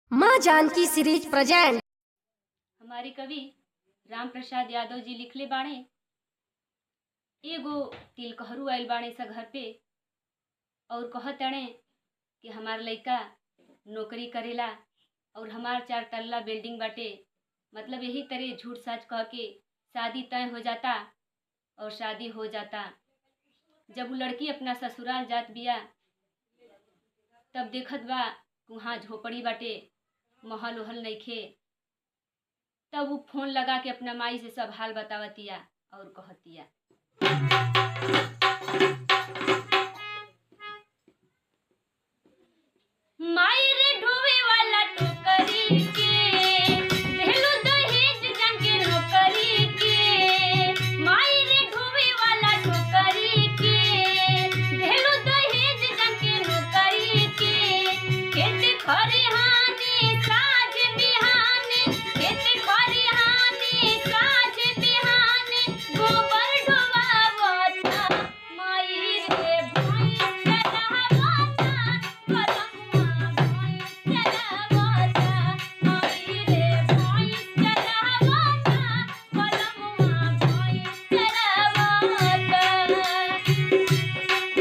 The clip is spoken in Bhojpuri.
माँ जानकी सीरीज प्रेजेंट हमारे कवि राम प्रसाद यादव जी लिखले बाणे एगो तिलकहरू आइल बाणे सा घर पे और कहत अड़े कि हमार लइका नौकरी करेला और हमार चार तल्ला बिल्डिंग बाटे मतलब यही तरह झूठ साच कह के शादी तय हो जाता और शादी हो जाता जब वो लड़की अपना ससुराल जात बिया तब देखत बा कि वहाँ झोपड़ी बाटे महल उहल नइखे तब वो फोन लगा के अपना माई से सब हाल बतावतिया और कहतिया माई रे ढोवे वाला टोकरी के देहलू दहेज जंग के नौकरी के माई रे ढोवे वाला टोकरी के देहलू दहेज जंग के नौकरी के खेत खरिहानी साज बिहानी खेत खरिहानी साज बिहानी गोबर ढोवावता माई रे भैंस चरावता कलमुआ भैंस चरावता माई रे भैंस चरावता कलमुआ भैंस चरावता